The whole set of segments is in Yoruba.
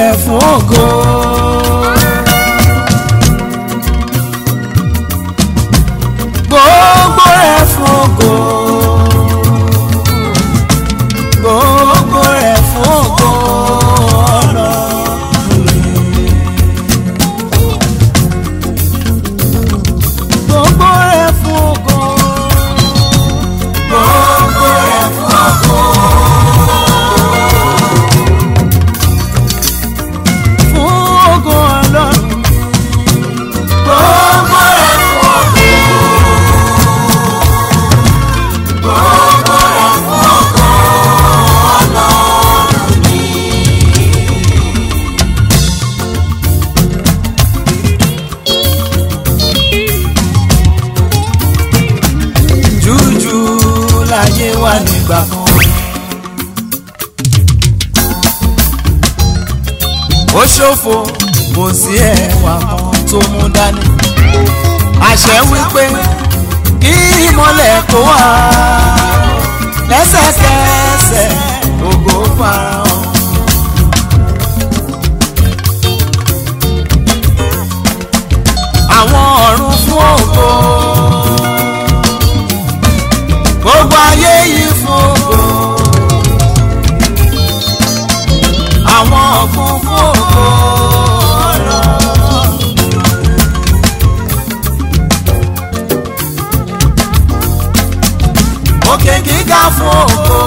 rẹ̀ fún ògo. gbogbo rẹ̀ fún ògo. gbogbo rẹ̀ fún ògo Ọlọ́run mi. gbogbo rẹ̀ fún ògo. gbogbo rẹ̀ fún ògo. fún ògo Ọlọ́run mi. gbogbo rẹ̀ fún ògo. gbogbo rẹ̀ fún ògo Ọlọ́run mi. jújù láyé wà nígbà kan. ó ṣòfò kò sí ẹwà kan tó mú dání. àṣẹ wípé kí ìmọ̀lẹ̀ kó wà lẹ́sẹ̀kẹsẹ̀ ògo farahàn. àwọn ọ̀run fún ògo gbogbo ayé yìí fún ògo àwọn ọ̀gbun fún ògo Ọlọ́run. òkè gíga fún ògo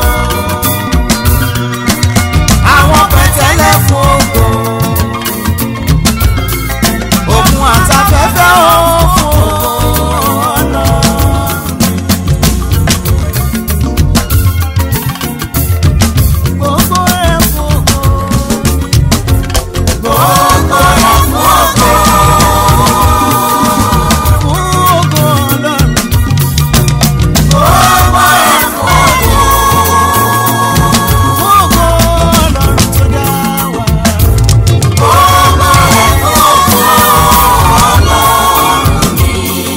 àwọn pẹ̀tẹ́lẹ̀ fún ògo òkun àtafẹ́fẹ́ ó fún ògo Ọlọ́run. gbogbo rẹ̀ fún ògo. gbogbo rẹ̀ fún ògo. fún ògo Ọlọ́run. gbogbo rẹ̀ fún ògo. fún ògo Ọlọ́run tó dá wa. gbogbo rẹ̀ fún ògo Ọlọ́run mi.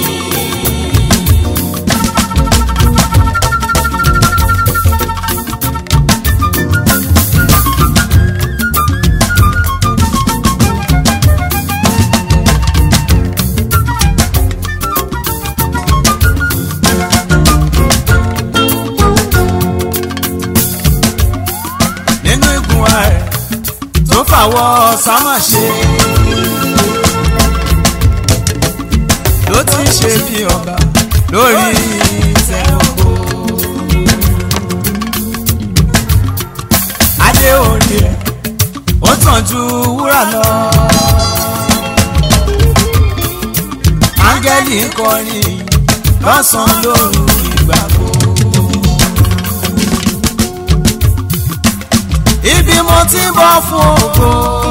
nínú igun ààrẹ tó fàwọ́ sámà ṣe ló ti ń ṣe bí ọba lórí ìtẹ́ ògo. adé orí rẹ̀ ó tàn ju wúrà lọ. áńgẹ́lì ń kọrin lọ́sàn-án lóru ìgbà gbogbo. ibi mo ti ń bọ̀ fún ògo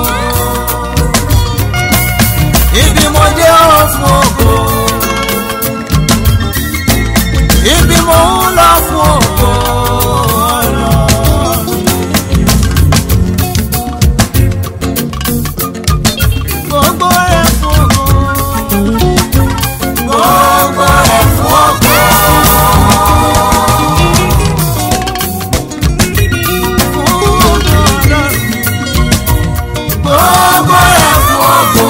ibi mo dé ó fún ògo ibi mo ń lọ fún ògo Ọlọ́run. gbogbo rẹ̀ fún ògo gbogbo rẹ̀ fún ògo. Gbogbo rẹ̀ fún ògo.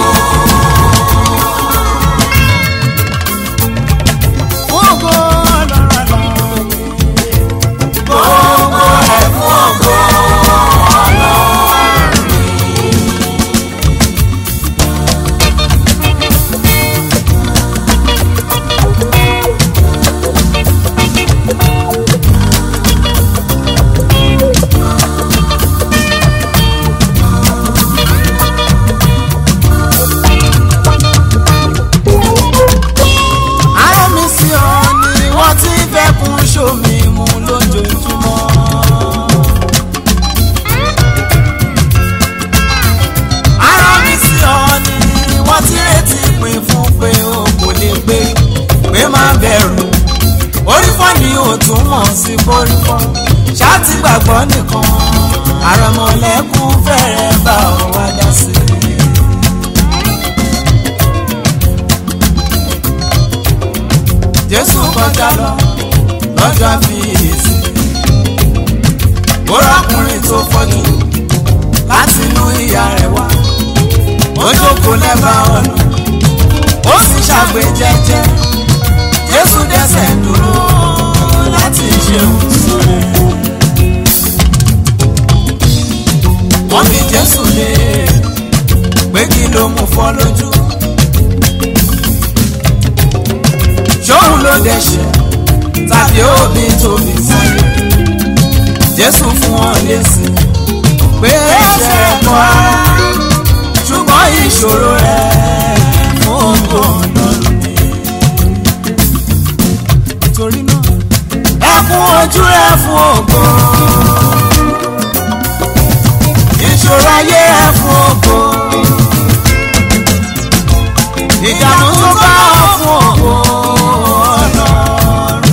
Ògo lọ́rọ̀ lọ́rọ̀. Gbogbo rẹ̀ fún ògo Ọlọ́run. Ará mi sí ọ ni wọ́n ti fẹ́ kún sómi mu lójoojúmọ́. Ará mi sí ọ ni wọ́n ti retí pin fún pé o kò lè gbé pé má bẹ̀rù. Orí fọ́ ni ò tún mọ̀ sí borí fọ́. Ṣáàtì gbàgbọ́ nìkan. Àrọ̀mọ̀lẹ́kùn fẹ́rẹ̀ bá ọ wá dá sí i. Jésù kọjá lọ lọ́jọ́ àfiyèsí. Ó rákùnrin tó fọ́jú láti inú ìyá ó jókòó lẹ́bàá ọ̀nà ó sì ṣàgbé jẹ́jẹ́ jésù dẹ́sẹ̀ dúró láti ṣe òṣèré. wọ́n fi jésù lé pé kí ló mú fọ́ lójú. ṣóun ló dẹ̀ṣẹ̀ tàbí òbí tóbi sáyé. jésù fún wọn lésì pé ẹ̀ṣẹ̀ kọ́ ara ṣùgbọ́n ìṣòro rẹ̀ fún ògo ọlọ́run ni. torí náà ẹkún ojú rẹ̀ fún ògo ìṣòro ayé rẹ̀ fún ògo ìdààmú tó bá ọ fún ògo ọlọ́run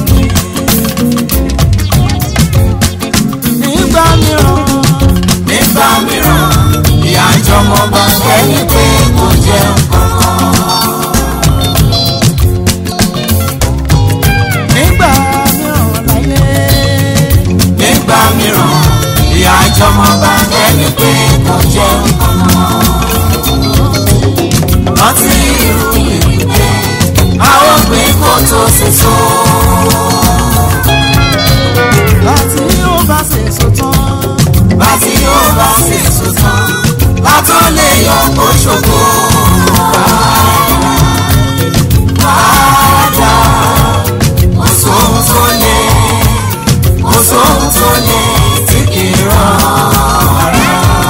ni. nígbà mìíràn nígbà mìíràn ìyá ìjọmọ bá kẹ́ni pé kò jẹ́ nǹkan kan. nígbà mìíràn láyé. nígbà mìíràn ìyá ìjọmọ bá kẹ́ni pé kò jẹ́ nǹkan kan. rántí irú ìpínlẹ̀ a ó gbé kó tó ṣe so. láti ó bá ṣe so tán. láti ó bá ṣe so tán. látó lè yọ kó ṣògo. Padà kò sóhun tó lè kò sóhun tó lè tí kì í rán ara.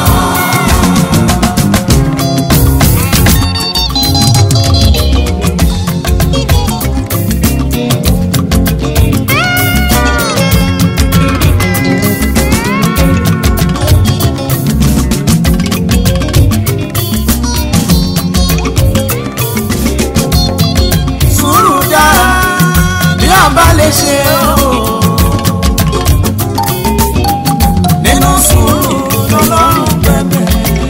sùúrù dára bí a bá lè ṣe o. nínú sùúrù lọ́lọ́run bẹ̀bẹ̀.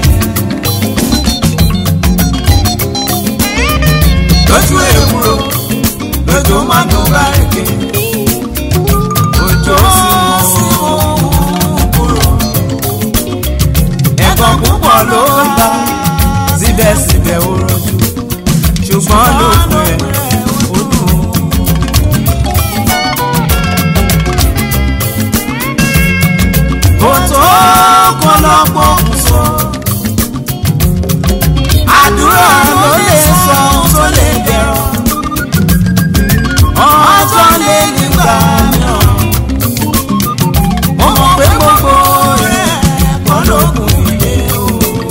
lójú èkúrò lójú máa tó bá rèké. òjò sì mú kúrò. ẹ̀gbọ́n púpọ̀ ló ń bá síbẹ̀síbẹ̀ ó rojú ṣùgbọ́n ló pẹ́ ó dùn. kò tó kọlọ́pọ̀ kù sọ. àdúrà ló lè sọ ohun tó lè dẹ̀rọ̀. ọjọ́ lé nígbà mìíràn. mo mọ̀ pé gbogbo rẹ̀ kọ́ lóògùn ilé o.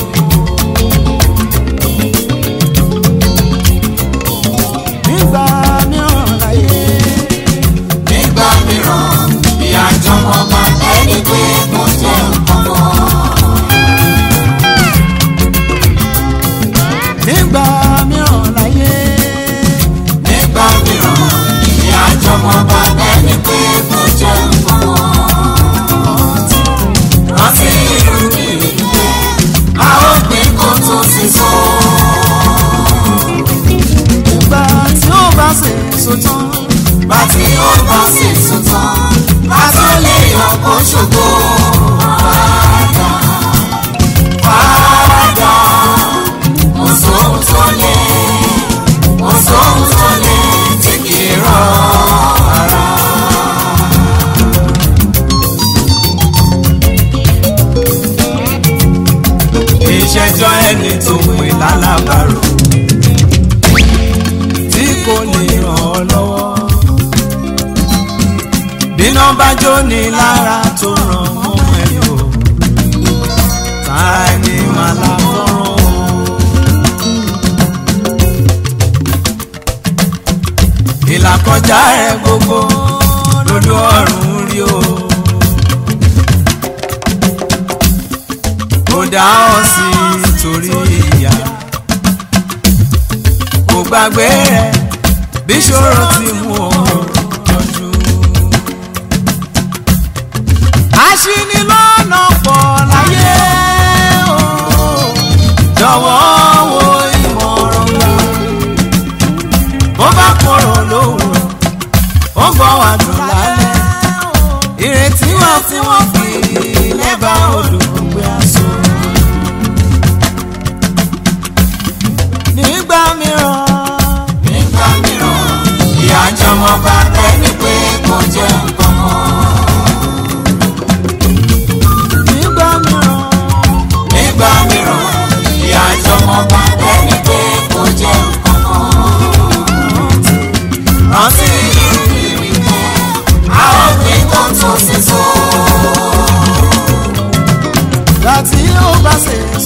nígbà mìíràn láyé. nígbà mìíràn ìyá jọmọ bá ẹni pé kò jẹ́ nǹkan kan. nígbà mìíràn láyé. nígbà mìíràn ìyá jọmọ bá ẹni pé kò jẹ́ nǹkan kan. rántí irú ìrìnnà a ó gbé kó tó sì sọ ìgbà tí ó bá ṣe so tán. Bá tí ó bá ṣe so tán. Bá tó lè yọ kó ṣògo. Padà padà kò sóhun tó lè kò sóhun tó lè tí kì í rán ara. Ìṣẹ́jọ́ ẹni tó pè lálábàárò tí kò lè ràn ọ́ lọ́wọ́. Bíná bá jó ni lára tó ràn mọ́ ẹni o, ta ni màá la fọ́ràn o. Ìlàkọjá rẹ̀ gbogbo lójú ọ̀run rí o. Kò dá ọ sí torí ìyá kò gbàgbé rẹ̀ bí ṣòro ti mú ọ yọjú. aṣínilọ́nà pọ̀ láyé o jọ̀wọ́ wo ìmọ̀ràn gbà. bó bá kọ̀rọ̀ lówùrọ̀ ó gbọ́ wà dùn lálẹ́. ìrètí wà tí wọ́n fi lẹ́bàá odò gbé aṣọ.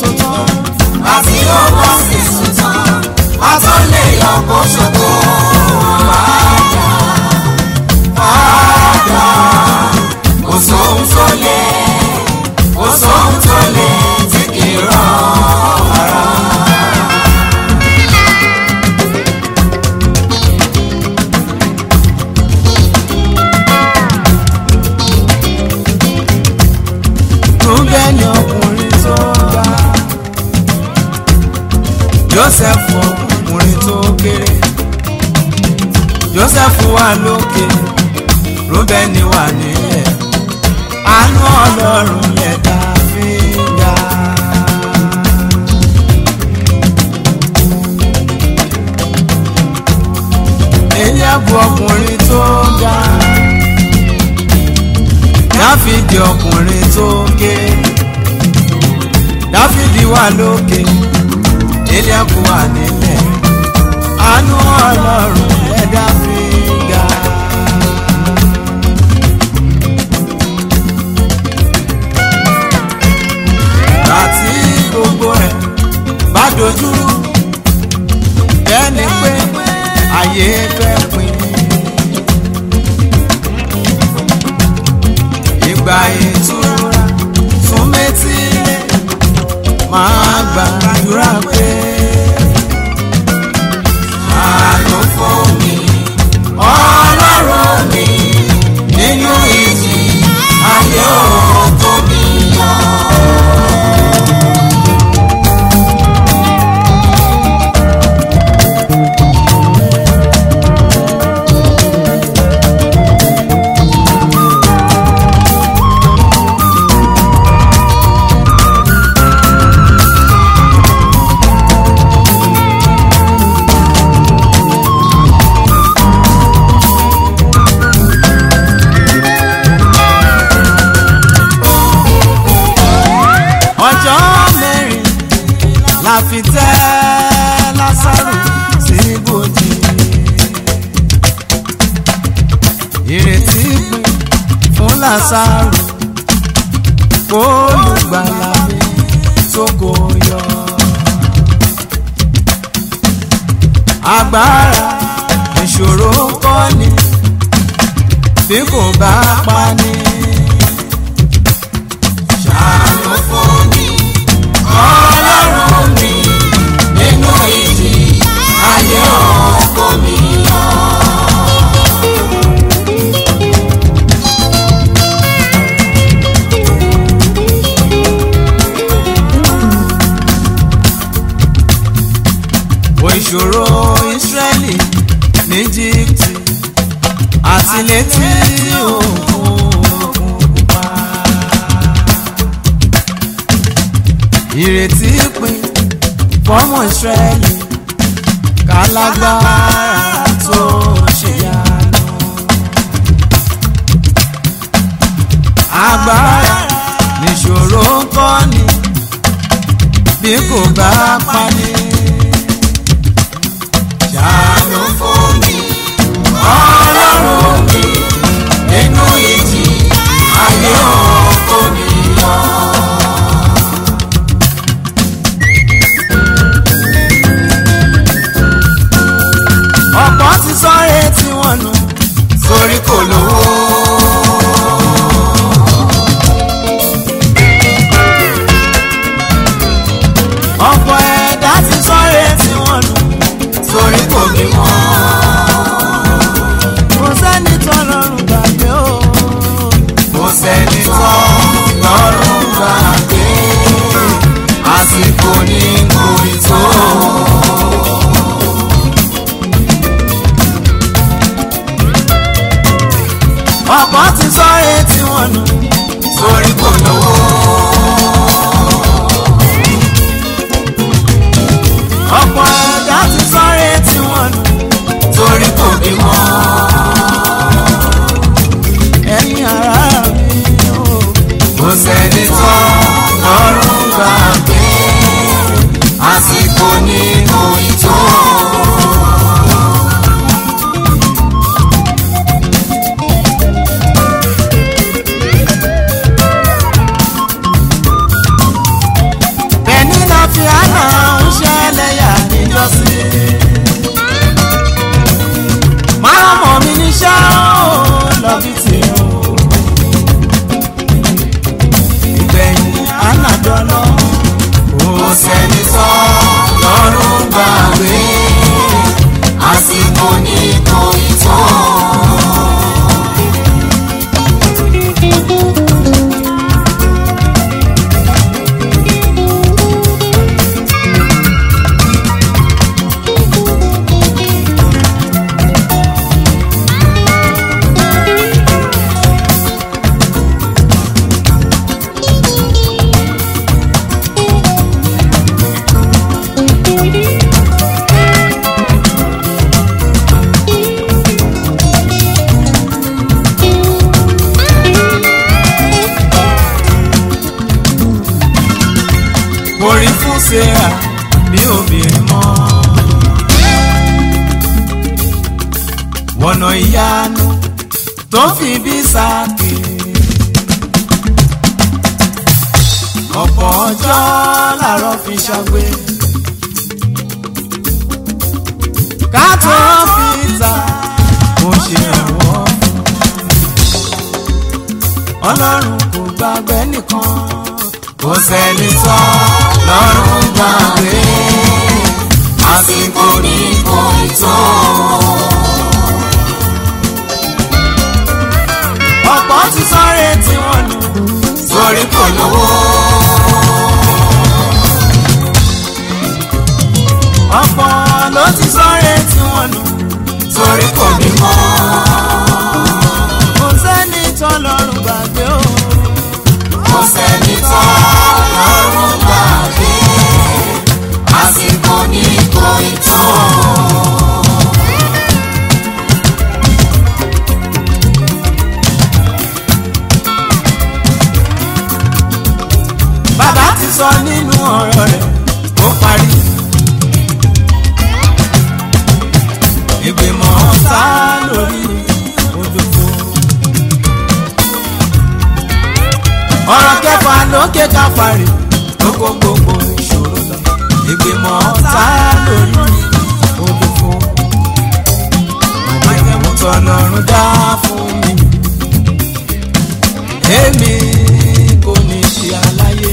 sòtọ́ àti ó bá sì sùn tán a tó lè yọ kó ṣògo padà padà kò sóhun tó lè kò sóhun tó lè tí kì í rán ara. rúbẹ́nì ọkùnrin tó ga joseph ọkùnrin tó kéré joseph wà lókè rúbẹ́nì wà nílẹ̀ àánú ọlọ́run lẹ̀dá fi ga. eliabu ọkùnrin tó ga dáfídì ọkùnrin tó ké dáfídì wà lókè eliabu wà nílẹ̀ àánú ọlọ́run lẹ̀dá fi ga. àti gbogbo rẹ̀ bá dojúrú bẹ́ẹ̀ ni pé ayé fẹ́ pin. ìgbà ìtura fún méjì máa gbàdúrà pé àánú fún mi ọlọ́run mi nínú ìjì ayé òkú mi yọ. ọjọ́ mẹ́rin la fi tẹ́ lásàrò sí ibojì. ìrètí pin fún lásàrò kó olùgbàlà mi tó kò yọ. agbára ìṣòro kọ́ ni bí kò bá pa ni. ṣàánú fún mi ọlọ́run mi nínú ìjì ayé òkú mi yọ. wo ìṣòro ìsírẹ́lì ní íjíbítì àti létí òkun pupa. ìrètí pin fọ́mọ ìsírẹ́lì kálágbára tó ṣèyanu. agbára níṣòro ń kọ́ ni bí kò bá pani. ṣàánú fún mi ọlọ́run mi nínú ìjì ayé òkú mi yọ. ọ̀pọ̀ ti sọ́rẹ́ tí wọ́n nù sórí kò lówó. ọ̀pọ̀ ẹ̀dá ti sọ́rẹ́ tí wọ́n nù sórí kò bímọ. kò sẹ́ni tó lọ́rùn gbàgbé o. kò sẹ́ni tán lọ́rùn gbàgbé àsìkò ní kò ì tó. ọ̀pọ̀ ti sọ́rẹ́ tí wọ́n nù sórí kò lówó. ọ̀pọ̀ ẹ̀dá ti sọ́rẹ́ tí wọ́n nù sórí kò bímọ. ẹ̀yin ará mi o. kò sẹ́ni tán lọ́rùn gbàgbé àsìkò ní kò ì tó. bẹ́ẹ̀ni dọ́nà. kò sẹ́ni sọ lọ́rùn gbàgbé àsìkò ní kò ì tó. Mo rí fún Sarah bí obìnrin mọ́. Wọ̀nà ìyanu tó fi bí sáàkì. Ọ̀pọ̀ ọjọ́ làárọ̀ fi ṣàgbé. Ká tó fi ta mo ṣe ìrànwọ́. Ọlọ́run kò gbàgbé nìkan kò sẹ́ni sọ lọ́rùn gbàgbé àsìkò ní kò ì tó. ọ̀pọ̀ ti sọ́rẹ́ tí wọ́n nù. torí kò lówó ọ̀pọ̀ ló ti sọ́rẹ́ tí wọ́n nù. torí kò bímọ. kò sẹ́ni tọ́lọ́run gbàgbé o. kò sẹ́ni sọ lọ́rùn gbàgbé àsìkò ní kò ì tó. bàbá ti sọ nínú ọ̀rọ̀ rẹ̀ ó parí. ìgbìmọ̀ sá lórí òdòdó. ọ̀rọ̀ kẹfà lókè káfàrí ló kó gbogbo ìṣòro lọ. ìgbìmọ̀ sá lórí òdòdó. májẹ̀mú tọ́lọ́run dá fún mi. èmi kò ní ṣe aláyé.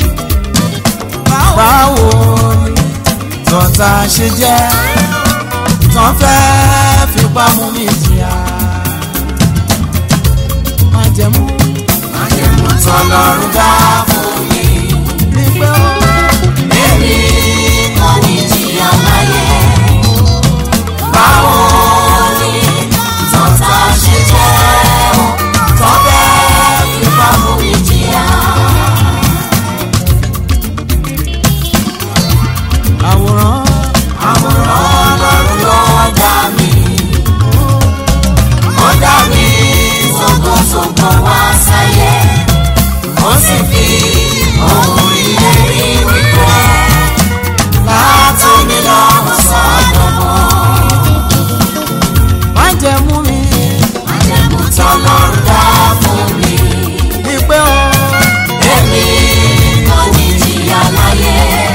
báwo ni tọ́ta ṣe jẹ́ tán fẹ́ fipá mú mi jìyà. májẹ̀mú májẹ̀mú tọ́lọ́run dá fún mi. ní pé ó èmi kò ní jìyà láyé. báwo ni tọ́ta ṣe jẹ́ o tọ́fẹ́ fipá mú mi jìyà. àwòrán àwòrán ọlọ́run ló dá mi. ó dá mi sógósógó wá sáyé. ó sì fi ohun ìlérí wípé látòmí lọ́wọ́ sọ́dọ̀ mọ́. májẹ̀mú mi májẹ̀mú tọ́lọ́run dá fún mi. ní pé ó èmi kò ní jìyà láyé.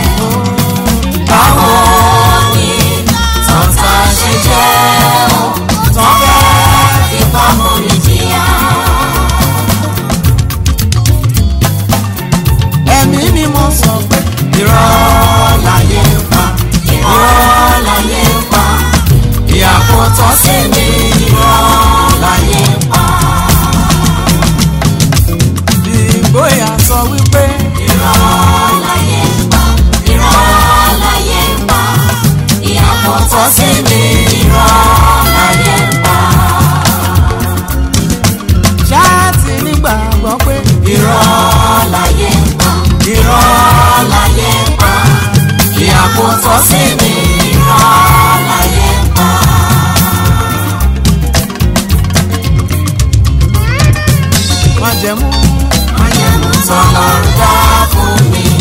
báwo ni tọ́ta ṣe jẹ́ o tọ́fẹ́ fipá mú mi jìyà. ẹ̀mí ni mo sọ pé irọ́ láyé ń pa irọ́ láyé ń pa ìyàpò tọ́ sí mi irọ́ láyé ń pa ìgboyà sọ wípé irọ́ láyé ń pa irọ́ láyé ń pa ìyàpò tọ́ sí mi irọ́ láyé ń pa ṣáàtì nígbàgbọ́ pé irọ́ láyé ń pa irọ́ láyé ń pa ìyàpò tọ́ sí mi irọ́ láyé ń pa. májẹ̀mú májẹ̀mú tọ́lọ́run dá fún mi.